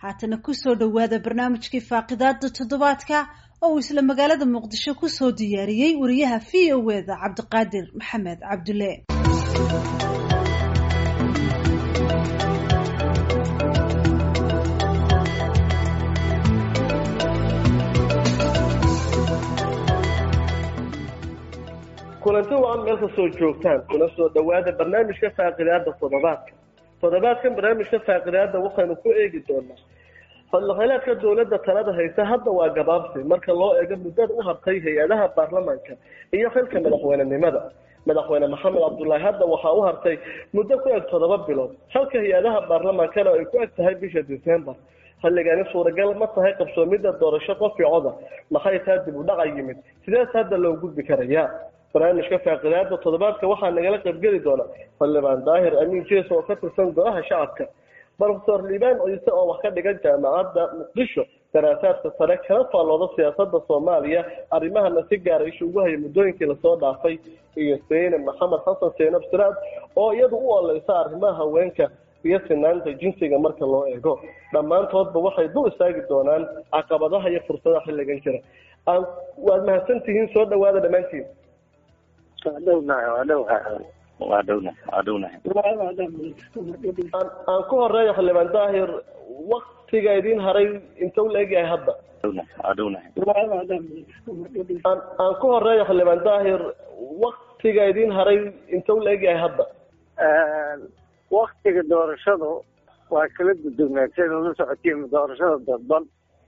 haatana kusoo dhowaada barnaamijkii faaqidaada toddobaadka oo uu isla magaalada muqdisho kusoo diyaariyey wariyaha v o eda cabdiqaadir maxamed cabdulle kulanti wacan meel kastoo joogtaan kuna soo dhawaada barnaamijka faaqidaada toddobaadka toddobaadkan barnaamijka faaqidaada waxaynu ku eegi doonaa fadlaqaleedka dowladda talada haysa hadda waa gabaabsi marka loo eego muddada u hartay hay-adaha baarlamaanka iyo xilka madaxweynenimada madaxweyne maxamed cabdullaahi hadda waxaa u hartay muddo ku eg toddoba bilood halka hay-adaha baarlamaankana ay ku eg tahay bisha december xilligani suuragal ma tahay qabsoomidda doorasho qofi coda maxay taa dib u dhaca yimid sidees hadda loo gudbi karayaa barnaamijka faaqidaada toddobaadka waxaa nagala qaybgeli doona xildhibaan daahir amiin jees oo ka tirsan golaha shacabka brofesor liibaan ciise oo wax ka dhigan jaamacadda muqdisho daraasaadka sare kala faallooda siyaasada soomaaliya arrimahana si gaara isha ugu haya muddooyinkii lasoo dhaafay iyo seyne maxamed xasan seenab siraad oo iyadu u oleysa arrimaha haweenka iyo sinaanta jinsiga marka loo eego dhammaantoodba waxay dul istaagi doonaan caqabadaha iyo fursadaha xilligan jira waad mahadsantihiin soo dhawaada dhammaantiin aan ku horeeya xildhibaan daahir waktiga idin haray inta u la egyahay hadda aan ku horeeya xildhibaan daahir waktiga idin haray inta u la egyahay hadda waktiga doorashadu waa kala duduwnaatay la socotiin doorashada dadban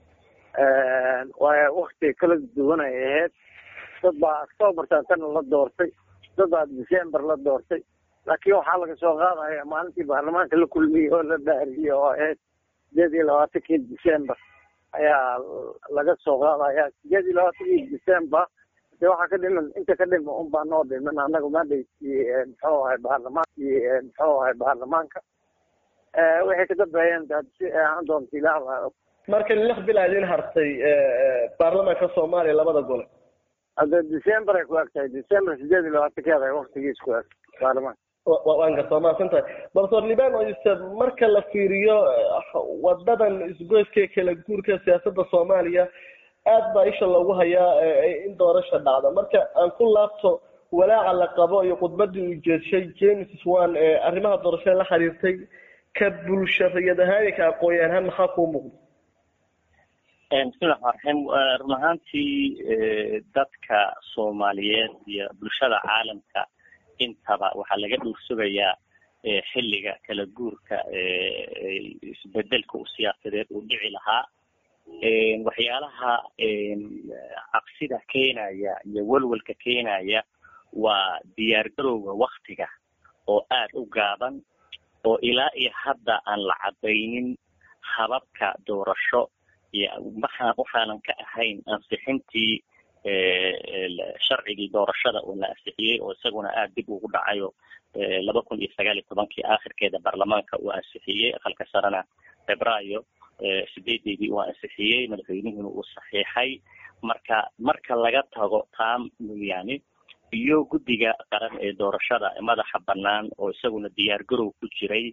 waa waktiga kala duwan ay ahayd dad baa octoobartan tana la doortay dad baa december la doortay laakiin waxaa laga soo qaadaya maalintii baarlamaanka la kulmiyey oo la baariyey oo ahayd sideed iyo labaatankii december ayaa laga soo qaadaya sideed iyo labaatankii december de waxaa ka dhiman inta ka dhima un baa noo dhiman anaga madhaykii muxuu ahay baarlamaankii muxuu ahay baarlamaanka waxay ka dambeeyeen ahaan doonta ilaah baa marka lix bil idin hartay baarlamaanka soomaaliya labada gole hadda december ay ku eg tahay december sideed iyo labaatankeeda waktigiis ku eg baarlamaanka waan garta mahadsan tahay doctor liban oise marka la fiiriyo wadadan isgoyska kala guurka siyaasada soomaaliya aad baa isha loogu hayaa in doorasha dhacda marka aan ku laabto walaaca la qabo iyo khudbadii uu jeedshay james swan ee arrimaha doorashada la xiriirtay ka bulshariyad ahaan iyo ka aqoon-yahan ahaan maxaa kuu muuqda bismillahi raxmaan raxiim run ahaantii dadka soomaaliyeed iyo bulshada caalamka intaba waxaa laga dhuursugayaa xilliga kala guurka isbedelka u siyaasadeed uu dhici lahaa waxyaalaha cabsida keenaya iyo welwelka keenaya waa diyaargarowga waktiga oo aad u gaaban oo ilaa iyo hadda aan la cadaynin hababka doorasho maxaa waxaanan ka ahayn ansixintii sharcigii doorashada oo la ansixiyey oo isaguna aada dib ugu dhacayo laba kun iyo sagaal iyo tobankii aakhirkeeda baarlamaanka uu ansixiyey aqalka sarena febraayo sideedeedii uu ansixiyey madaxweynihiina uu saxiixay marka marka laga tago taa yani iyo guddiga qaran ee doorashada madaxa banaan oo isaguna diyaargarow ku jiray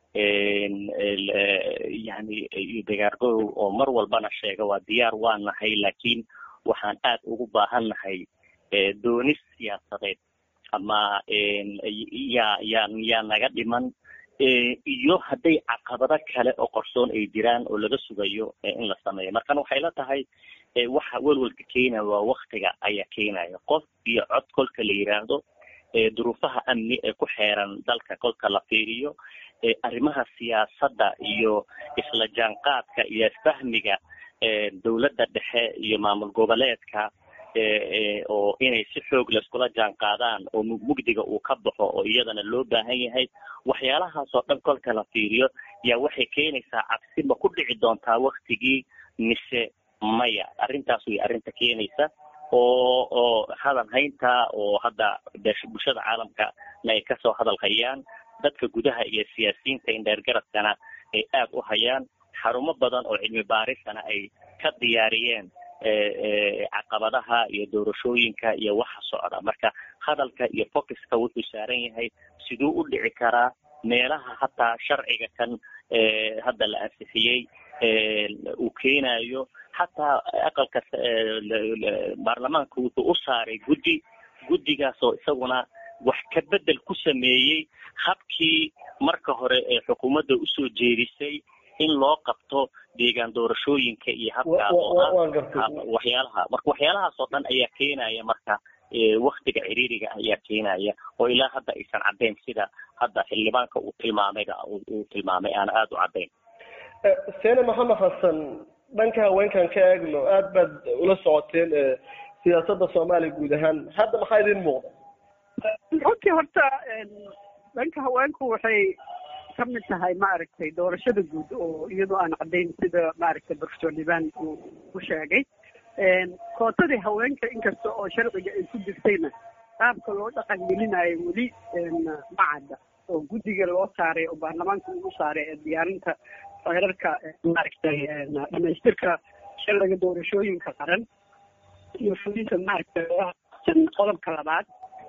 yani diyaargarow oo mar walbana sheega waa diyaar waa nahay laakiin waxaan aad ugu baahan nahay doonis siyaasadeed ama yaa yaa yaa naga dhiman iyo hadday caqabado kale oo qorsoon ay jiraan oo laga sugayo in la sameeyo markan waxay la tahay waxa welwelka keenaya waa waktiga ayaa keenaya qof iyo cod kolka la yiraahdo duruufaha amni ee ku xeeran dalka kolka la fiiriyo arrimaha siyaasadda iyo isla jaanqaadka iyo fahmiga dowladda dhexe iyo maamul goboleedka oo inay si xoog laiskula jaan qaadaan oo mugdiga uu ka baxo oo iyadana loo baahan yahay waxyaalahaas oo dhan kolka la fiiriyo yaa waxay keenaysaa cabsi ma ku dhici doontaa waktigii mise maya arrintaas way arrinta keenaysa oo oo hadal haynta oo hadda bulshada caalamka na ay kasoo hadal hayaan dadka gudaha iyo siyaasiyiinta indheergaradkana ay aad u hayaan xarumo badan oo cilmi baarisana ay ka diyaariyeen caqabadaha iyo doorashooyinka iyo waxa socda marka hadalka iyo focuska wuxuu saaran yahay siduu u dhici karaa meelaha hataa sharciga kan hadda la ansixiyey uu keenayo xataa aqalka baarlamaanka wuxuu u saaray guddi guddigaas oo isaguna wax ka bedel ku sameeyey habkii marka hore ee xukuumadda usoo jeedisay in loo qabto deegaan doorashooyinka iyo habkaa oo ah waxyaalaha marka waxyaalahaas oo dhan ayaa keenaya marka waktiga ciriiriga ayaa keenaya oo ilaa hadda aysan caddayn sida hadda xildhibaanka uu tilmaamayga uu tilmaamay aan aada u caddayn sene maxamed xasan dhanka haweenkan ka eegno aad baad ula socoteen siyaasadda soomaaliya guud ahaan hadda maxaa idin muuqda runtii horta dhanka haweenku waxay ka mid tahay maaragtay doorashada guud oo iyadoo aan caddayn sida maaragtay professor liban uu u sheegay kootadii haweenka inkasta oo sharciga ay ku jirtayna qaabka loo dhaqan gelinayo weli ma cadda oo guddiga loo saaray oo baarlamaanka ugu saaray ee diyaarinta xeerarka maaragtay dhamaystirka sharciga doorashooyinka qaran iyo fulinta maaragtay qodobka labaad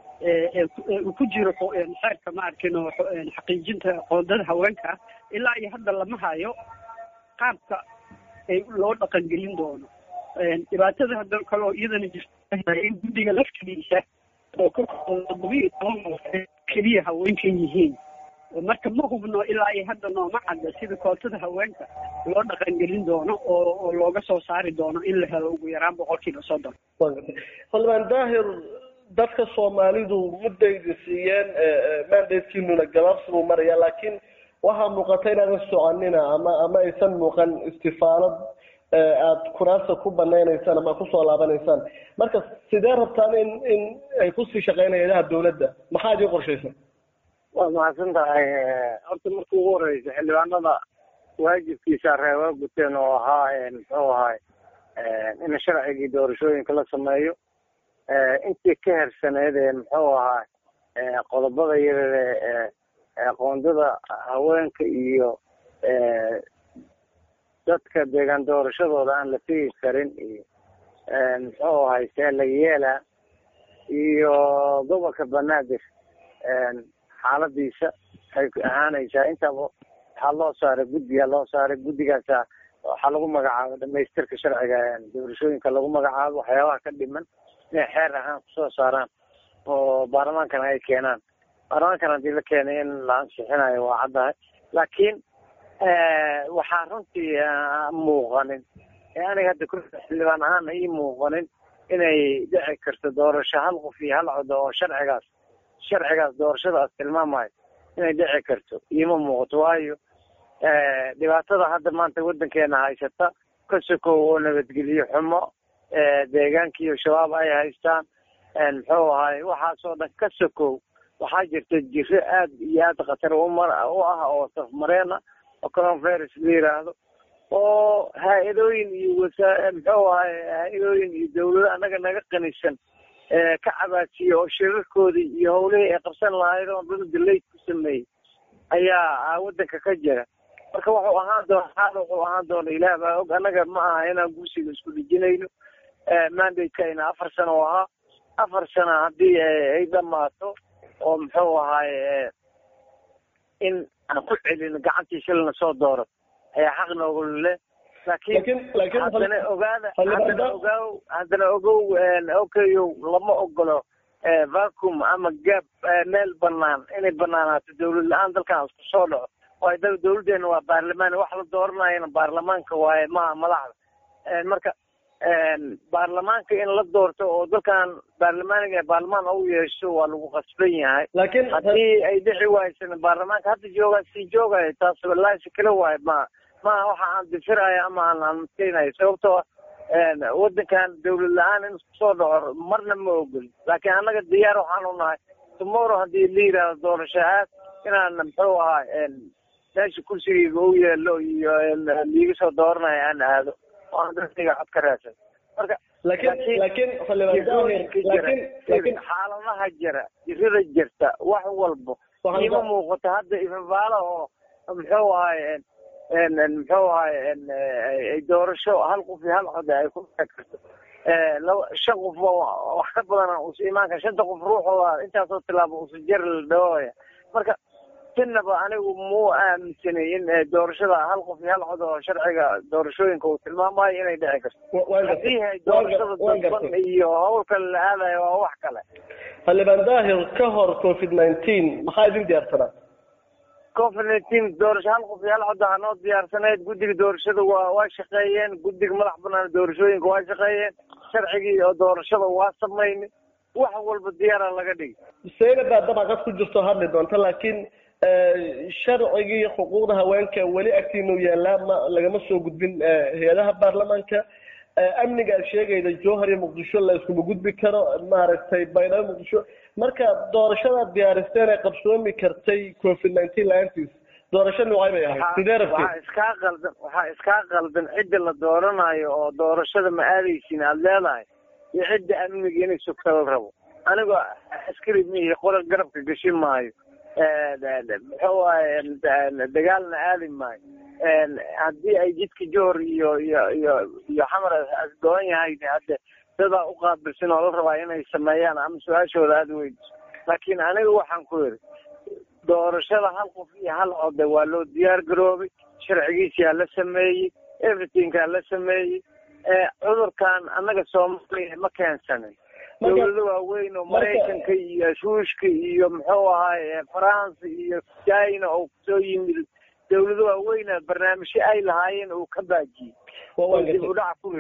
uu ku jiro xeerka maarkin oo xaqiijinta qoondada haweenka ilaa iyo hadda lama hayo qaabka ay loo dhaqan gelin doono dhibaatada hadda kaloo iyadana jirta in guddiga laftigiisa oo ka todobiyo toban keliya haweenka yihiin marka ma hubno ilaa iyo hadda nooma cadda sida kootada haweenka loo dhaqan gelin doono oo oo looga soo saari doono in la helo ugu yaraan boqolkiiba soddon xildhibaan daahir dadka soomaalidu muddaydi siiyeen mandatekiinuna gabaabsi buu maraya laakiin waxaa muuqata inaadan soconina ama ama aysan muuqan istifaalad aada kuraasta ku banaynaysaan ama kusoo laabanaysaan marka sidee rabtaan in in ay kusii shaqeynaya ilaha dawladda maxaa idin qorshaysan waad mahadsan tahay horta marka ugu horeysa xildhibaanada waajibkiisa reeba guteen oo ahaa muxuu ahay in sharcigii doorashooyinka la sameeyo intii ka hersaneyd ee muxuu ahaa qodobada yarare qoondada haweenka iyo dadka deegaan doorashadooda aan la tegi karin iyo muxuu ahay seelayeela iyo gobolka banaadir xaaladiisa waxay ahaanaysaa intaba waxaa loo saaray guddigaa loo saaray guddigaasa waxaa lagu magacaabo dhamaystirka sharciga doorashooyinka lagu magacaabo waxyaabaha ka dhiman inay xeer ahaan kusoo saaraan oo baarlamaankana ay keenaan baarlamaankan haddii la keenay in la ansixinayo waa caddahay laakiin waxaa runtii muuqanin aniga hadda ku xildhibaan ahaan ii muuqanin inay dhici karto doorasho hal qof iyo hal codo oo sharcigaas sharcigaas doorashadaas tilmaamayo inay dhici karto iima muuqato waayo dhibaatada hadda maanta waddankeena haysata ka sokow oo nabadgelyo xumo deegaankiiyo shabaab ay haystaan muxuu ahay waxaasoo dhan ka sokow waxaa jirta jiro aad iyo aad khatar umar u ah oo safmareena oo coronavirus la yiraahdo oo haa-idooyin iyo wasaa muxuu ahay haa-idooyin iyo dawlado annaga naga qanisan ka cabaasiya oo shirarkoodii iyo hawlihii ay qabsan lahayd oo dad dalayd ku sameeyey ayaa waddanka ka jira marka wuxuu ahaan doona xaal wuxuu ahaan doona ilaah baa og annaga ma aha inaan gursiga isku dhijinayno mandateka afar sano oo ahaa afar sano haddii ay dhamaato oo muxuu ahaay in aan ku celino gacantii shilna soo dooro ayaa xaq noogu leh laakiin haddana ogaada haddana ogaaw haddana ogow okayow lama ogolo vacum ama gaab meel banaan inay banaanaato dawlad la-aan dalkan isku soo dhaco waayo da dawladdeena waa baarlamaan wax la dooranayana baarlamaanka waaye maha madaxda marka baarlamaanka in la doorto oo dalkan baarlamaaniga baarlamaan u yeesho waa lagu qasban yahay laakiin haddii ay dhici waaysan baarlamaanka hadda joogaa sii joogaya taas laasi kala waayo ma maha waxa aan difirayo ama aan aan maskeynayo sababtoo waddankan dawlad la-aan in isku soo dhaco marna ma ogoli laakiin annaga diyaar waxaan u nahay tomorrow haddii la yidhaahdo doorasho aad inaan muxuu ahaa meesha kursigayga u yeelo iyo liiga soo dooranayo aan aado oo aan dadkayga cod ka raadsan marka laakiin laakiin laakiin xaaladaha jira jirada jirta wax walbo ima muuqato hadda ifabaala oo muxuu ahay muxuu ahay doorasho hal qof iyo hal cod ay ku dhici karto laba shan qof wax ka badan usa imaan kara shanta qof ruuxooda intaasoo tilaabo usa jari la dhawaya marka sinaba anigu muu aaminsanay in doorashada hal qof iyo hal cod oo sharciga doorashooyinka uu tilmaamayo inay dhici karto haddii hay doorashada dadban iyo hawl kale la aadayo waa wax kale xildhibaan daahir ka hor covid nineteen maxaa idin diyaarsanaa covid nineteen doorasho hal qof iyo hal cod aha noo diyaarsaneyd guddiga doorashada waa waa shaqeeyeen guddiga madax banaan doorashooyinka waa shaqeeyeen sharcigii oo doorashada waa samaynay wax walba diyaara laga dhigi sayna baa dabaqad ku jirto hadli doonta laakiin sharcigii xuquuqda haweenka weli agtiinu yaallaa ma lagama soo gudbin hay-adaha baarlamaanka amniga aad sheegayda jowhar iyo muqdisho la iskuma gudbi karo maaragtay baydhabo muqdisho marka doorashadaad diyaaristeen ee qabsoomi kartay covid nineteen la-aantiis doorasho noocay bay ahayd sidee rabtay waxaa iskaa qaldan waxaa iskaa qaldan cidda la dooranayo oo doorashada ma aadaysin aada leedahay iyo cidda amniga inay sugta la rabo anigoo askari mihi qola garabka gashin maayo muxuu waaye dagaalna aadi maayo haddii ay jidka johor iyo iyo iyo iyo xamar asgoon yahay hadde dadaa uqaabilsan oo la rabaa inay sameeyaan ama su-aashooda aada weydiso laakiin aniga waxaan ku yidhi doorashada hal qof iyo hal code waa loo diyaar garoobay sharcigiisiyaa la sameeyey everythingkaa la sameeyey cudurkan annaga soomaaliya ma keensanin dawlado waaweyn oo maraykanka iyo shuushka iyo muxuu ahaay faransa iyo china oo kusoo yimid dawlado waaweyna barnaamijyo ay lahaayeen uu ka baajiyey dib udhac ku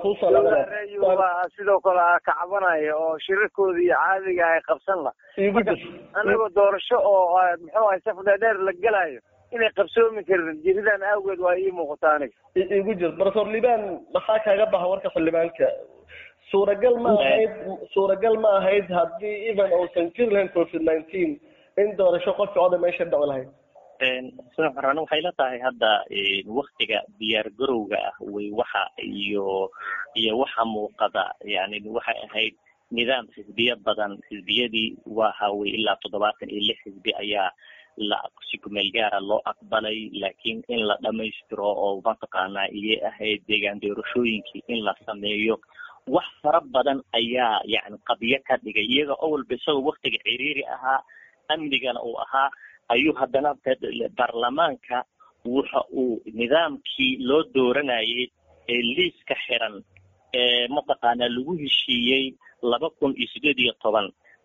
waa sidoo kale kacbanaya oo shirarkooda iyo caadiga ay qabsan lah marka anagoo doorasho oo muxuu ahay saf dheer la gelayo inay qabsoomi karin jiridan awgeed waa ii muuqata aniga igu jir profesor liban maxaa kaaga baxa warka xildhibaanka suuragal ma ahayd suuragal ma ahayd haddii even uusan jiri lahayn covid nineteen in doorasho qofki oda meesha dhaci lahayd sran waxay la tahay hadda waktiga diyaar garowga ah way waxa iyo iyo waxa muuqada yani waxay ahayd nidaam xisbiye badan xisbiyadii waha way ilaa toddobaatan iyo lix xisbi ayaa la si kumeel gaara loo aqbalay laakiin in la dhamaystiro oo mataqaanaa iyay ahayd deegaan doorashooyinkii in la sameeyo wax fara badan ayaa yani qabyo ka dhigay iyaga oo walba isagoo waktiga ciriiri ahaa amnigana uu ahaa ayuu haddana baarlamaanka waxa uu nidaamkii loo dooranayay ee liiska xiran ee mataqaanaa lagu heshiiyey laba kun iyo sideed iyo toban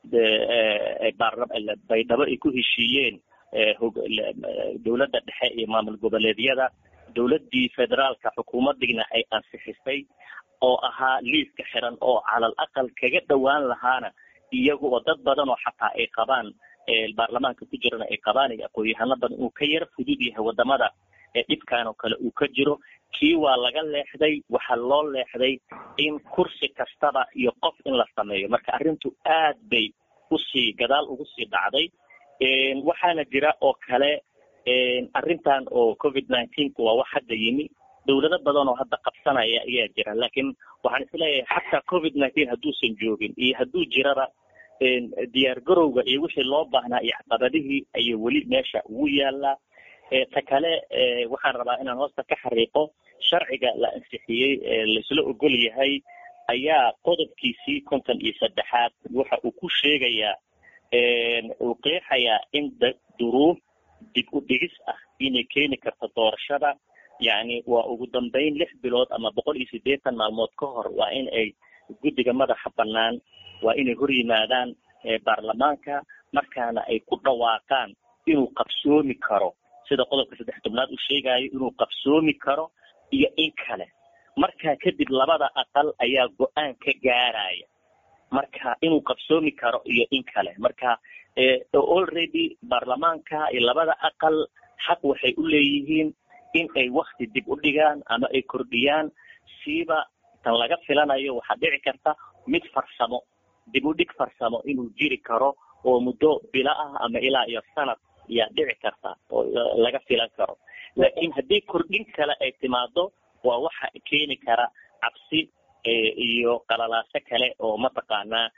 baydhabo ay ku heshiiyeen dowladda dhexe iyo maamul goboleedyada dowladdii federaalka xukuumadiina ay ansixisay oo ahaa liiska xiran oo calal aqal kaga dhowaan lahaana iyaga oo dad badan oo xataa ay qabaan baarlamaanka ku jirana ay qabaan iyo aqoon-yahano badan uu ka yara fudud yahay wadamada dhibkan oo kale uu ka jiro kii waa laga leexday waxaa loo leexday in kursi kastaba iyo qof in la sameeyo marka arrintu aad bay usii gadaal ugu sii dhacday waxaana jira oo kale arrintan oo covid nineteenka waa wax hadda yimi dowlado badan oo hadda qabsanaya ayaa jira laakiin waxaan isleeyahay xataa covid nineteen hadduusan joogin iyo hadduu jiraba diyaar garowga iyo wixii loo baahnaa iyo caqabadihii ayay weli meesha ugu yaalaa ta kale waxaan rabaa inaan hoosta ka xariiqo sharciga la ansixiyey laisla ogol yahay ayaa qodobkiisii konton iyo saddexaad waxa uu ku sheegayaa uu qeexayaa in duruuf dib u dhigis ah inay keeni karto doorashada yacni waa ugu dambeyn lix bilood ama boqol iyo siddeetan maalmood ka hor waa in ay guddiga madaxa bannaan waa inay hor yimaadaan baarlamaanka markaana ay ku dhawaaqaan inuu qabsoomi karo sida qodobka saddex tobnaad uu sheegayo inuu qabsoomi karo iyo in kale markaa kadib labada aqal ayaa go-aan ka gaaraya marka inuu qabsoomi karo iyo in kale marka already baarlamaanka iyo labada aqal xaq waxay u leeyihiin in ay wakti dib u dhigaan ama ay kordhiyaan siiba tan laga filanayo waxaa dhici karta mid farsamo dib u dhig farsamo inuu jiri karo oo muddo bilo ah ama ilaa iyo sanad ayaa dhici karta oo laga filan karo laakiin haddii kordhin kale ay timaado waa waxa keeni kara cabsi iyo qalalaaso kale oo mataqaanaa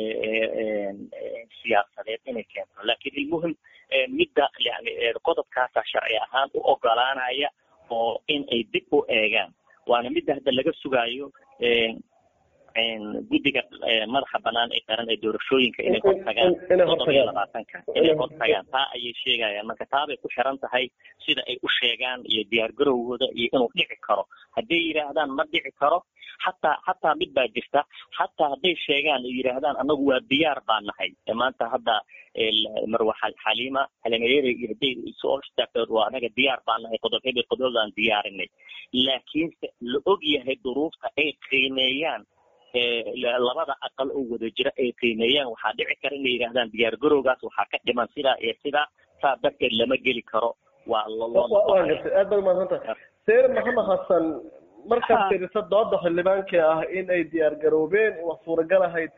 siyaasadeed inay keento lakin ilmuhim midda yani qodobkaasa sharci ahaan u ogolaanaya oo in ay dib u eegaan waana midda hadda laga sugaayo guddiga madaxa banaan ee qaran ee doorashooyinka inay hortagaan todoba iyo labaatanka inay hortagaan taa ayay sheegayaan marka taabay ku xiran tahay sida ay u sheegaan iyo diyaar garowgooda iyo inuu dhici karo hadday yidhaahdaan ma dhici karo xataa xataa mid baa jirta xataa hadday sheegaan ay yidhaahdaan anagu waa diyaar baa nahay maanta hadda marwa xaliima xalimayere iyo hadday soo istaagtood waa anaga diyaar baa nahay qodob hebel qodobadaan diyaarinay laakiinse la og yahay duruufta ay qiimeeyaan labada aqal oo wada jira ay qiimeeyaan waxaa dhici kara inay yidhahdaan diyaar garowgaas waxaa ka dhiman sidaa iyo sidaa saa darteed lama geli karo waa waa gartay aad baad umaadsantahay seer maxamed xasan markaad fiiriso dooda xildhibaanka ah in ay diyaar garoobeen wax suuragal ahayd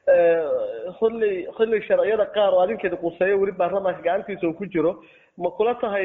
xilli xilli sharciyada qaar oo adinkeeda quseeyo weli baarlamaanka gacantiisa uu ku jiro ma kula tahay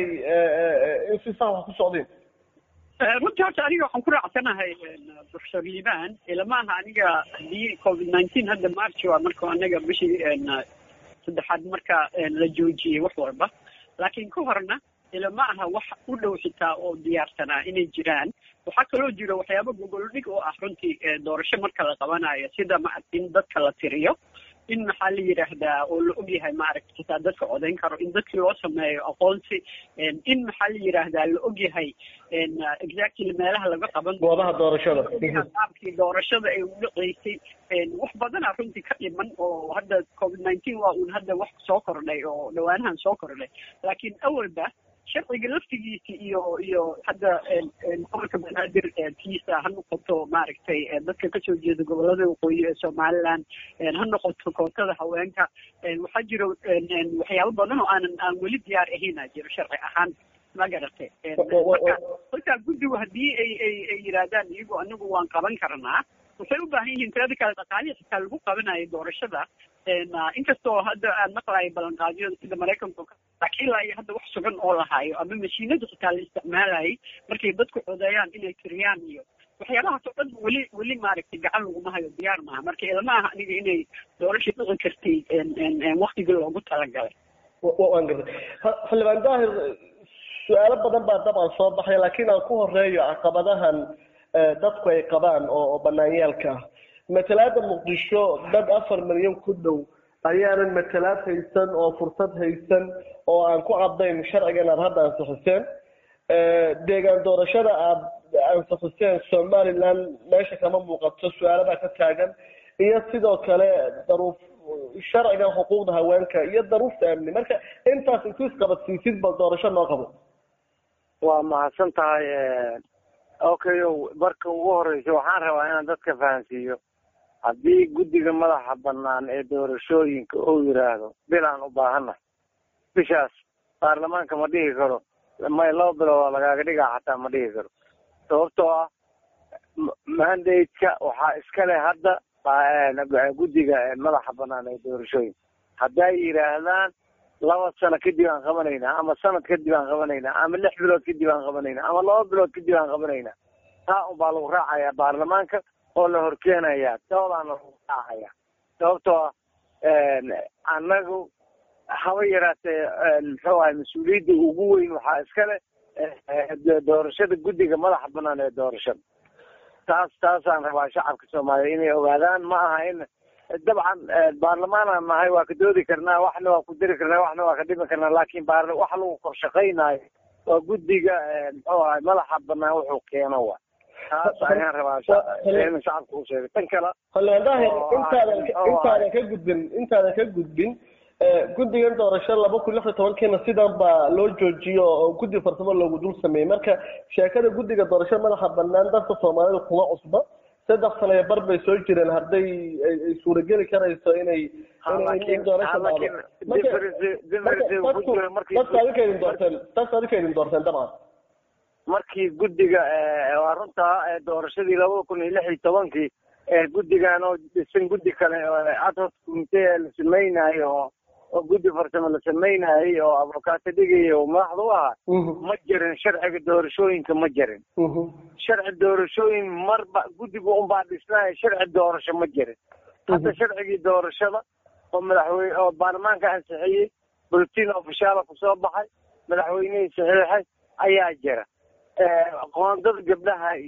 in si sax wax ku socdeen runtii horta aniga waxaan ku raacsanahay professor liban ilama aha aniga haddii covid nineteen hadda march waa marka anaga bishii saddexaad marka la joojiyey wax walba laakiin ka horna ilama aha wax u dhow xitaa oo diyaarsanaa inay jiraan waxaa kaloo jira waxyaaba gogoldhig oo ah runtii doorasho marka la qabanayo sida maaragta in dadka la tiriyo in maxaa la yidhaahdaa oo la ogyahay maaragta xitaa dadka codayn karo in dadkii loo sameeyo aqoonsi in maxaa la yidhaahdaa la ogyahay exactly meelaha laga qaban goobaha doorashada qaabkii doorashada ay udhaceysay wax badana runtii ka dhiman oo hadda covid nineteen waa uun hadda wax soo kordhay oo dhawaanahan soo kordhay laakiin awalba sharciga laftigiisa iyo iyo hadda gobolka banaadir tiisa ha noqoto maaragtay dadka kasoo jeeda gobolada waqooyi ee somaliland ha noqoto kootada haweenka waxaa jira waxyaabo badan oo aanan aan weli diyaar ahayna jiro sharci ahaan ma garatay marka halkaa guddigu haddii ay ay ay yidhaahdaan iyagu anagu waan qaban karnaa waxay u baahan yihiin tirada kale dhaqaalihi xitaa lagu qabanayo doorashada inkastoo hadda aan maqlayo ballanqaadyada sida maraykanka laakiin ilaa iyo hadda wax sugan oo lahaayo ama mashiinada xitaa la isticmaalayay markay dadku codeeyaan inay tiriyaan iyo waxyaabahaas oo dhan weli weli maaragtay gacan laguma hayo diyaar maaha marka ilama aha aniga inay doorasha dhici kartay waktigii loogu talagalay waan gartay xildhibaan daahir su-aalo badan baa dabcan soo baxay laakiin aan ku horeeyo caqabadahan dadku ay qabaan oo banaanyaalka ah matalaada muqdisho dad afar milyan ku dhow ayaanan matalaad haysan oo fursad haysan oo aan ku cadayn sharcigan aad hadda ansixiseen deegaan doorashada aad ansixiseen somaliland meesha kama muuqato su-aaladaa ka taagan iyo sidoo kale daruuf sharcigan xuquuqda haweenka iyo daruufta amni marka intaas intuu isqabadsiisid bal doorasho noo qabo waa mahadsan tahay okay marka ugu horeysa waxaan rabaa inaan dadka fahansiiyo haddii guddiga madaxa banaan ee doorashooyinka uu yidhaahdo bilaan u baahannahay bishaas baarlamaanka ma dhihi karo may laba bilood lagaaga dhigaa xataa ma dhihi karo sababtoo ah mandate-ka waxaa iska leh hadda guddiga madaxa banaan ee doorashooyinka hadday yidhaahdaan laba sano kadib aan qabanaynaa ama sanad kadib aan qabanaynaa ama lix bilood kadib aan qabanaynaa ama laba bilood kadib aan qabanaynaa taa unbaa lagu raacayaa baarlamaanka oo la horkeenayaa doodaana lagu raacaya sababtoo ah annagu haba yaraatee muxuu ahay mas-uuliyadda ugu weyn waxaa iskale doorashada guddiga madaxa banaan ee doorashada taas taasaan rabaa shacabka soomaaliya inay ogaadaan ma aha in dabcan baarlamaanaan nahay waa ka doodi karnaa waxna waa ku diri karnaa waxna waa ka dhimi karnaa laakin baar waxa lagu korshaqaynaayo waa guddiga muxuu ahay madaxa banaan wuxuu keeno wa taas ayaan rabaa in shacabka u sheegay tan kale xildhibaan daahir intaadan intaadan ka gudbin intaadan ka gudbin guddigan doorasho laba kun lix iyo tobankiina sidan baa loo joojiyo oo guddi farsamo loogu dul sameeyey marka sheekada guddiga doorasho madaxa banaan dadka soomaalida kuma cusba saddex sano iyo bar bay soo jireen hadday ay suurageli karayso inay doorasho dadka adinka idin doorteen dadka adinka idin doorteen dabcan markii guddiga waa runtaa doorashadii labada kun iyo lix iyo tobankii guddigan oo dhisan guddi kale adhoc commitee la sameynaayo oo oo guddi farsamo la sameynayay oo avocaato dhigaya oo madaxda u ahaa ma jirin sharciga doorashooyinka ma jirin sharci doorashooyin marba guddiga unbaa dhisnaya sharci doorasho ma jirin hadda sharcigii doorashada oo madaxweyne oo baarlamaanka ansixiyey bulletin ofishaala kusoo baxay madaxweynihii saxiixay ayaa jira qoondada gabdhaha iyo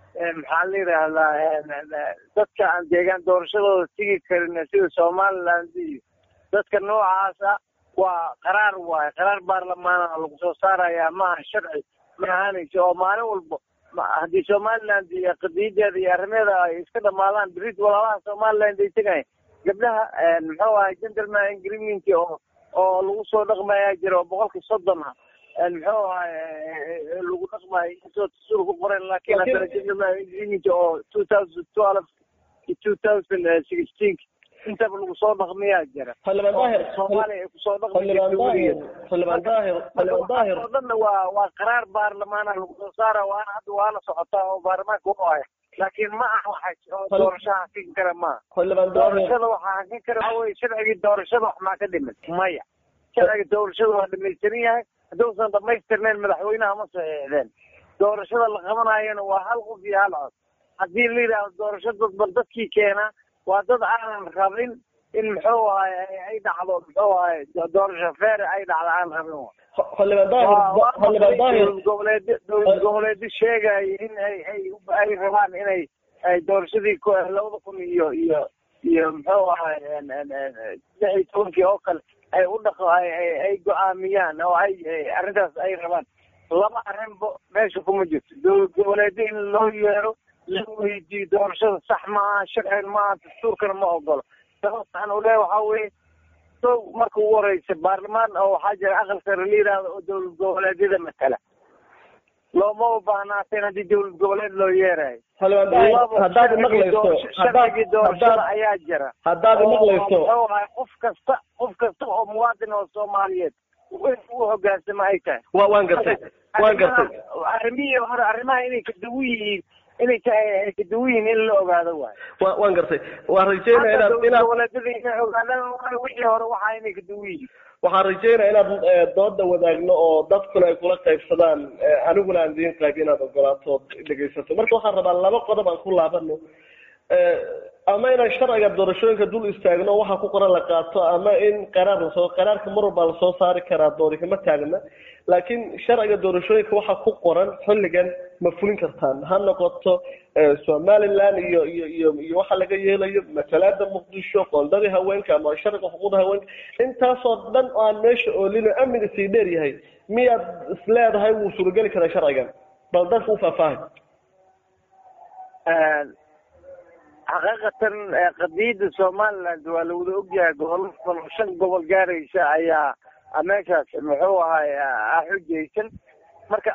maxaa la yidhaahdaa dadka aan deegaan doorashadooda tigi karin sida somaliland iyo dadka noocaasa waa qaraar waaye qaraar baarlamaana lagu soo saarayaa maaha sharci ma ahaanayso oo maalin walba haddii somaliland iyo qadiyadeeda iyo arrimeeda ay iska dhamaadaan berit walaalaha somaliland ay tegayan gabdhaha muxuu ahay gentleman agreement oo oo lagu soo dhaqmayaa jira oo boqolkii soddon ah muxuu ahay lagu dhaqmayo inkastoo dastuur ku qoran laakiin haddana gentleman agreement oo two thousand twelve iyo two thousand sixteen intaba lagu soo dhaqmiyaa jira xildhibaan daahir soomaaliya ay kusoo xildhibaan daahir xildhibaan daahir xildhibaan daahir oo dhanna waa waa qaraar baarlamaana lagu soo saara waana hadda waana socotaa oo baarlamaanka u haya laakiin ma aha waxa oo doorashaha hakin kara maaha xildhibaan daahir doorashada waxaa hakin kara waxa weye sharcigii doorashada wax maa ka dhiman maya sharciga doorashada waa dhamaystiran yahay hadduusan dhamaystirnayn madaxweynaha ma saxiixdeen doorashada la qabanayana waa hal qof iyo hal cod haddii la yidhaahdo doorasho dadban dadkii keenaa waa dad aanan rabin in muxuu ahay ay dhacdo muxuu ahay doorasho feer ay dhacdo aan rabin xildhibaan daahir xildhibaan daahir dowlad goboleed dowlad goboleedyo sheegaya in ay ay ay rabaan inay ay doorashadii labada kun iyo iyo iyo muxuu ahay lix iyo tobankii oo kale ay u dhaqo ay ay go-aamiyaan oo ay arrintaas ay rabaan laba arrinba meesha kuma jirto dowlad goboleedyo in loo yeero la weydiiyo doorashada sax maaha sharcigan maaha dastuurkana ma ogolo sababtaan u leeya waxaa weye so marka ugu horeysa baarlamaan oo waxaa jira aqal sare la yidhaahdo oo dowlad goboleedyada matala looma ubaahnaateen haddii dowlad goboleed loo yeerayo xildhibaan daahir haddaad maqlayso sharcigii doorashada ayaa jira haddaad maqlayso muxuu ahay qof kasta qof kasta oo muwaadin oo soomaaliyeed in u hogaansamo ay tahay wa waan gartay waan gartay arrimihii hore arrimaha inay kaduwan yihiin inay tahay ay kaduwan yihiin in la ogaado waayo wa waan gartay waan rajeynaya inaad inaad goboleedyada inay ogaadaan waayo wixii hore waxaa inay kaduwan yihiin waxaan rajeynaya inaad dooda wadaagno oo dadkuna ay kula qaybsadaan aniguna aan idiin qayb inaad ogolaato ood dhegaysato marka waxaan rabaa laba qodob aan ku laabano ama inaan sharciga doorashooyinka dul istaagno waxa ku qoran la qaato ama in qaraar lasoo qaraarka mar walbaa lasoo saari karaa doodi kama taagna laakiin sharciga doorashooyinka waxa ku qoran xilligan ma fulin kartaan ha noqoto somaliland iyo iyo iyo iyo waxa laga yeelayo matalaada muqdisho qoondadii haweenka ama sharciga xuquuqda haweenka intaasoo dhan oo aan meesha oolino amniga sii dheer yahay miyaad isleedahay wuu suurageli karaa sharcigan bal dadka u faahfaahay xaqiiqatan qadiyadda somaliland waa la wada ogyahay gobollo badan oo shan gobol gaaraysa ayaa meeshaas muxuu ahay xujaysan marka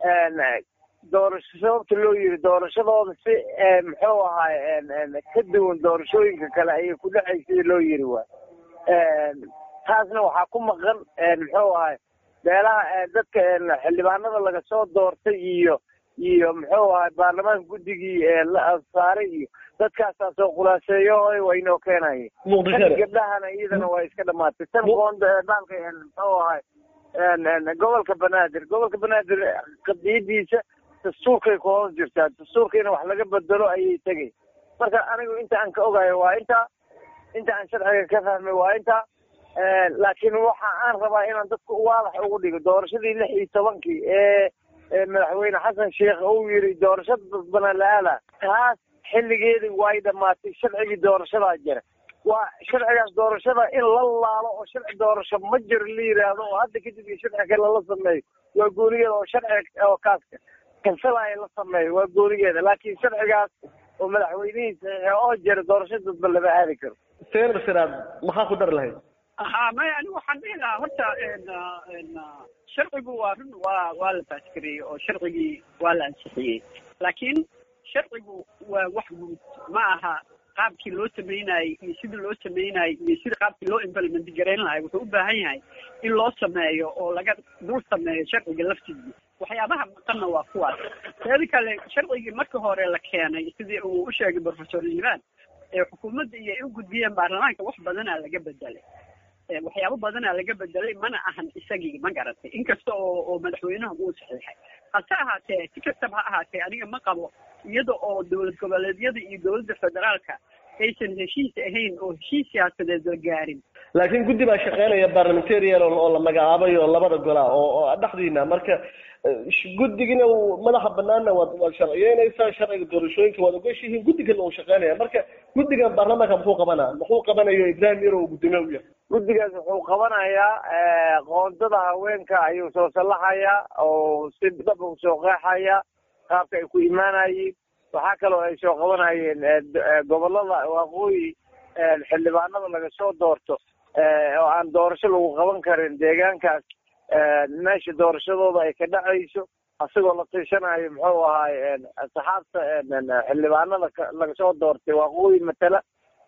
doorasho sababta loo yiri doorashadooda si muxuu ahay ka duwan doorashooyinka kale ayay ku dhexaysay loo yiri waay taasna waxaa ku maqan muxuu ahay beelaha dadka xildhibaanada laga soo doortay iyo iyo muxuu ahay baarlamaanka guddigii la saaray iyo dadkaasaa soo khulaaseeyo waynoo keenaye tan gabdhahana iyadana waa iska dhamaatay tan qoonda baalka muxuu ahay gobolka banaadir gobolka banaadir qadiyadiisa dastuurkay ku hoos jirtaa dastuurka in wax laga bedelo ayay tegay marka anigu inta aan ka ogayo waa intaa inta aan sharciga ka fahmay waa intaa laakiin waxa aan rabaa inaan dadka waadax ugu dhigo doorashadii lix iyo tobankii ee madaxweyne xasan sheekh uu yiri doorashada dadbana la-aala taas xilligeedii way dhamaatay sharcigii doorashadaa jira waa sharcigaas doorashada in la laalo oo sharci doorasho ma jiro la yiraahdo oo hadda kadib iyo sharci kale la sameeyo waa goonigeeda oo sharci oo kaaska kansalaya la sameeyo waa goonigeeda laakiin sharcigaas oo madaxweynihiisa oo jira doorasho dadba lama aadi karo senar siraad maxaa ku dar lahayd ha maya ani waxaan dhihi lahaa horta sharcigu waa run waa waa la baasgareeyey oo sharcigii waa la ansixiyey laakiin sharcigu waa wax guud ma aha qaabkii loo sameynayey iyo sidii loo sameynayey iyo sida qaabkii loo implement garayn lahay wuxuu u baahan yahay in loo sameeyo oo laga dul sameeyo sharciga laftiisa waxyaabaha maqanna waa kuwaas teeda kale sharcigii marka hore la keenay sidii uu u sheegay professor liban ee xukuumadda iyo ay u gudbiyeen baarlamaanka wax badanaa laga bedelay waxyaabo badanaa laga bedelay mana ahan isagii ma garatay inkasta oo oo madaxweynaha uu saxiixay hase ahaatee si kastaba ha ahaatee aniga ma qabo iyada oo dowlad goboleedyada iyo dowladda federaalka aysan heshiis ahayn oo heshiis siyaasadeed la gaarin laakiin guddi baa shaqeynaya parliamentarian oo la magacaabay oo labada gola oo dhexdiina marka guddigina madaxa banaanna waad waad sharciyeynaysaa sharciga doorashooyinka waad ogashihiin guddigana uu shaqeynaya marka guddigan baarlamaanka muxuu qabanaa muxuu qabanayo ibrahim yaro uu guddoomiye u yahay guddigaas wuxuu qabanayaa qoondada haweenka ayuu soo sallaxayaa oo si dhab u soo qeexaya qaabka ay ku imaanayeen waxaa kaloo ay soo qabanayeen gobolada waqooyi xildhibaanada laga soo doorto oo aan doorasho lagu qaban karin deegaankaas meesha doorashadooda ay ka dhacayso asagoo la tiishanayo muxuu ahaay saxaabta xildhibaanada laga soo doortay waqooyi matala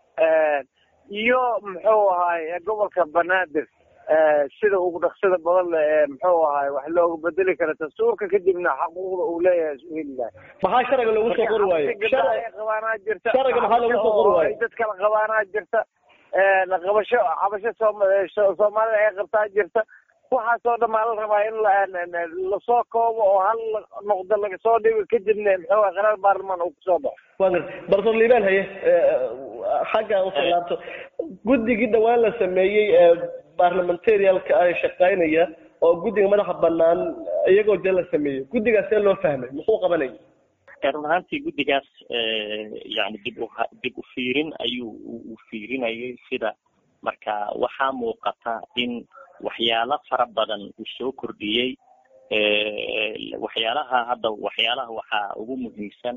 iyo muxuu ahaay gobolka banaadir sida ugu dhaqsada badan le ee muxuu ahaay wax looga bedeli kara dastuurka kadibna xaquuqda uu leeyahay isu heli lahay maxaa sharciga loogu soo qori waayo qabaanaa jirta sharciga maxaa loogu soo qori waayo dad kala qabaanaa jirta qabasho cabasho soom soomaalida ay qabtaa jirta waxaasoo dhamaa la rabaa in lasoo koobo oo hal noqdo laga soo dhigo kadibna muxuu ahay qaraar baarlamaan uu kusoo baxo wa garta barsoor liibaan haye xagga usoo laabto guddigii dhawaan la sameeyey ee parliamentarialka ah shaqeynaya oo guddiga madaxa banaan iyagoo dee la sameeyey guddigaas see loo fahmay muxuu qabanaya run ahaantii guddigaas yani dib u dib u fiirin ayuu u fiirinayay sida marka waxaa muuqata in waxyaalo fara badan uu soo kordhiyey waxyaalaha hadda waxyaalaha waxaa ugu muhiimsan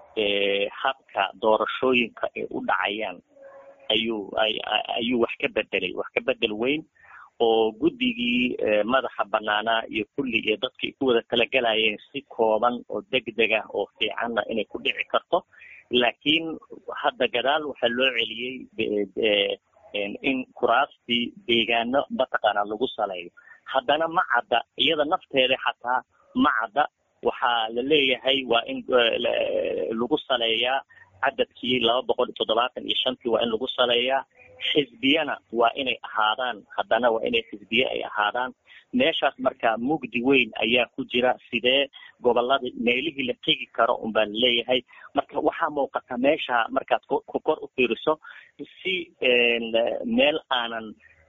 habka doorashooyinka ay u dhacayaan ayuu ayuu wax ka bedelay wax ka bedel weyn oo guddigii madaxa banaanaa iyo kulli iyo dadka ay ku wada talagalayeen si kooban oo degdeg ah oo fiicanna inay ku dhici karto laakiin hadda gadaal waxaa loo celiyey in kuraastii deegaano mataqaana lagu saleeyo haddana ma cadda iyada nafteeda xataa ma cadda waxaa la leeyahay waa in lagu saleeyaa cadadkii laba boqol iyo toddobaatan iyo shantii waa in lagu saleeyaa xisbiyana waa inay ahaadaan haddana waa inay xisbiye ay ahaadaan meeshaas marka mugdi weyn ayaa ku jira sidee gobolada meelihii la tegi karo un baa laleeyahay marka waxaa muuqata meesha markaad ku kor u fiiriso si meel aanan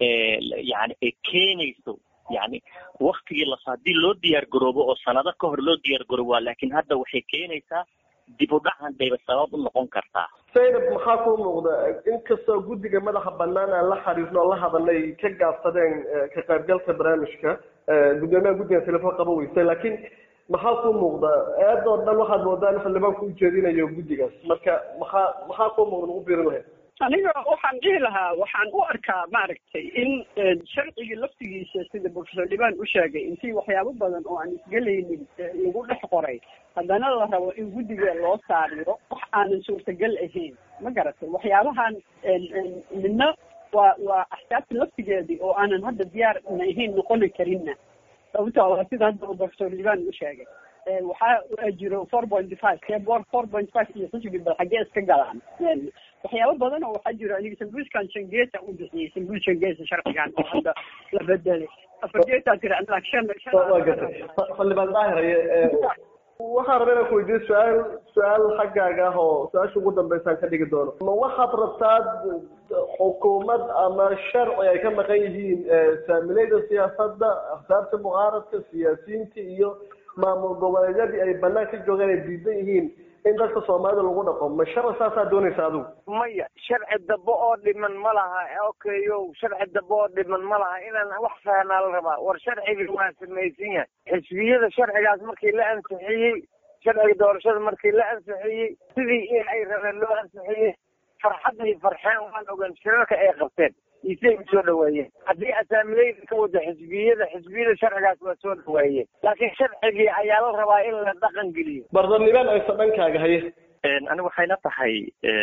yani ay keenayso yani waktigii las haddii loo diyaar garoobo oo sanado ka hor loo diyaar garoobo laakiin hadda waxay keenaysaa dib u dhacan bayba sabab u noqon kartaa saynab maxaa kuu muuqda inkastoo guddiga madaxa banaan aan la xariirno oo la hadalay ka gaabsadeen ka qaybgalka barnaamijka guddoomiyaha guddiga telefoon qaba weysay laakiin maxaa kuu muuqda eedoo dhan waxaad moodaa in xildhibaanku u jeedinayo guddigaas marka maxaa maxaa kuu muuqda lagu biirin lahayd aniga waxaan dhihi lahaa waxaan u arkaa maaragtay in sharcigii laftigiisa sida professor liban u sheegay intii waxyaabo badan oo aan isgelaynin lagu dhex qoray haddana la rabo in guddiga loo saariyo wax aanan suurtagal ahayn ma garatay waxyaabahan midna waa waa axsaabta laftigeedii oo aanan hadda diyaar na ahayn noqoni karinna sababta waa sida hadda uu professor liban u sheegay waxaa jiro four point five keboor four point five iyo xisbi bal xaggee iska galaan waxyaabo badan oo waxaa jiro aniga sambuuskan shangeta u bixiyey sambuus shangeta sharcigan oo hadda la bedelay afargeetaa tiri anag shan waa gatay xildhibaan daahiraye waxaan rabaa inaan ku weydiiyo su-aal su-aal xaggaaga ah oo su-aasha ugu dambeysaan ka dhigi doono ma waxaad rabtaa xukuumad ama sharci ay ka maqan yihiin saamilayda siyaasadda axsaabta mucaaradka siyaasiyiinta iyo maamul goboleedyadii ay banaan ka joogeen ay diidan yihiin in dadka soomaalida lagu dhaqo ma sharci saasaa doonaysa adigu maya sharci dambe oo dhiman ma laha okayo sharci dambe oo dhiman ma laha inaan wax fahnaa la rabaa war sharcigi waa samaysan yahay xisbiyada sharcigaas markii la ansixiyey sharciga doorashada markii la ansixiyey sidii in ay rabeen loo ansixiyey farxadday farxeen waan ogaan shirarka ay qabteen isay u soo dhaweeyeen haddii asaamileyda ka wada xisbiyada xisbiyada sharcigaas waa soo dhaweeyeen laakiin sharcigii ayaa la rabaa in la dhaqan geliyo bardarnibaan aysa dhankaaga haye aniga waxay la tahay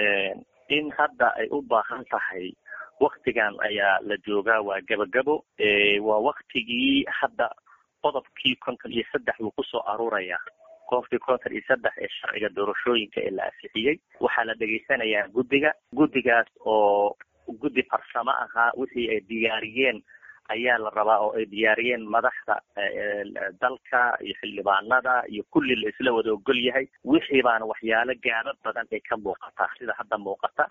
in hadda ay u baahan tahay waktigan ayaa la joogaa waa gabagabo waa waktigii hadda qodobkii konton iyo saddex buu kusoo aruuraya qofkii konton iyo saddex ee sharciga doorashooyinka ee la ansixiyey waxaa la dhegaysanayaa guddiga guddigaas oo guddi farsamo ahaa wixii ay diyaariyeen ayaa la rabaa oo ay diyaariyeen madaxda dalka iyo xildhibaanada iyo kulli la isla wada ogol yahay wixii baana waxyaalo gaaba badan ay ka muuqataa sida hadda muuqata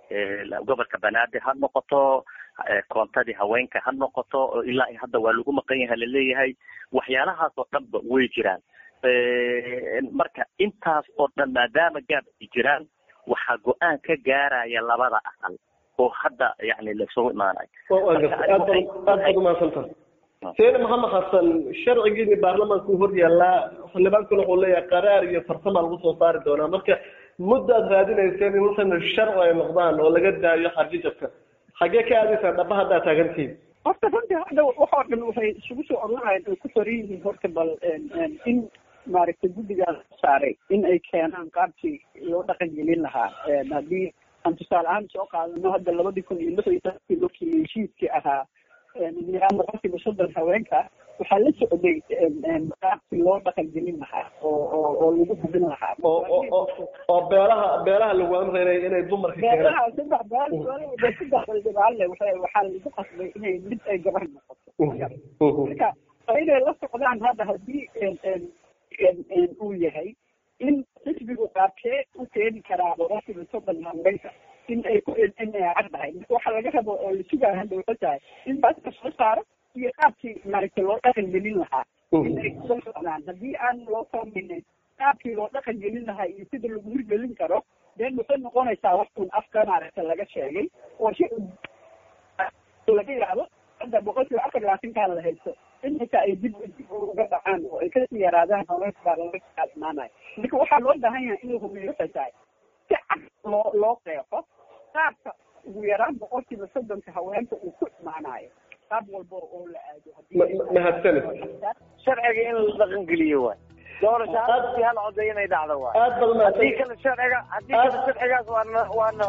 gobolka banaadir ha noqoto koontadii haweenka ha noqoto oo ilaa hadda waa lagu maqan yahay laleeyahay waxyaalahaas oo dhanba way jiraan marka intaas oo dhan maadaama gaab ay jiraan waxaa go-aan ka gaaraya labada aqal oo hadda yani laisugu imaanayo aad baad umahadsantaha seene maxamed xasan sharcigiini baarlamaanku hor yaallaa xildhibaankuna wuxuu leeyahay qaraar iyo farsama lagu soo saari doonaa marka muddaad raadinayseen in waxana sharci ay noqdaan oo laga daayo xarjijabka xaggee ka aadaysaan dhaba haddaa taagantihiin horta runtii hadda waxoo dhan waxay isugu soo oranahayn ay ku soran yihiin horta bal in maaragtay guddigaas saaray in ay keenaan qaabkii loo dhaqan gelin lahaa haddii aan tusaale ahaan soo qaadano hadda labadii kun iyo lix iyo tobankii markii heshiiskii ahaa nidaam boqolkiiba soddon haweenka waxaa la socday qaabkii loo dhaqan gelin lahaa oo oo oo lagu hubin lahaa oo beelaha beelaha lagu amrayay inay dumarka beelaha saddex beel saddex baldhibaalle waxay waxaa lagu qasbay inay mid ay gabar noqoto marka inay la socdaan hadda haddii uu yahay in xisbigu qaabkee u keeni karaa boqolkiiba soddon haweenka in ay ku inay caddahay marka waxaa laga rabo oo la sugaaya hadda waxay tahay in baaska soo saaro iyo qaabkii maaragtay loo dhaqan gelin lahaa inay soo socdaan haddii aan loo fahminin qaabkii loo dhaqan gelin lahaa iyo sida lagu hirgelin karo deen waxay noqonaysaa wax un afka maaragta laga sheegay oo si laga yidhaahdo hadda boqolkiiba afar labaatankaan la haysto in xitaa ay dib dib uga dhacaan oo ay kasii yaraadaan haweenka baa laga kaadmaanayo marka waxaa loo baahan yahay in la hubiyo waxay tahay si cad loo loo qeexo qaabka ugu yaraan boqolkiiba soddonka haweenka uu ku imaanayo qaab walba oo la aado mahadsanid sharciga in la dhaqan geliyo waay doorasho hadii hal coday inay dhacdo waay aad baad haddii mahadsan kale sharciga haddii kale sharcigaas waana waana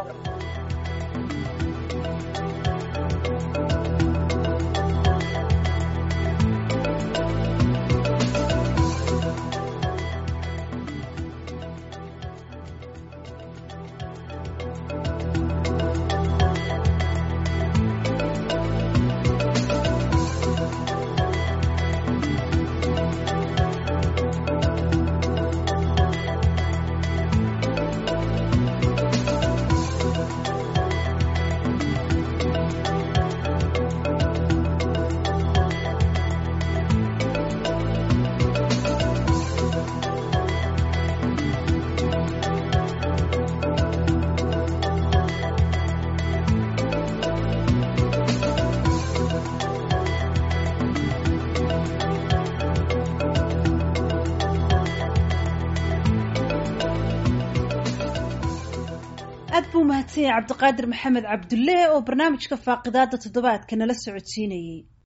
aad buu mahadsan yahay cabdiqaadir maxamed cabdulle oo barnaamijka faaqidaada toddobaadka nala socodsiinayey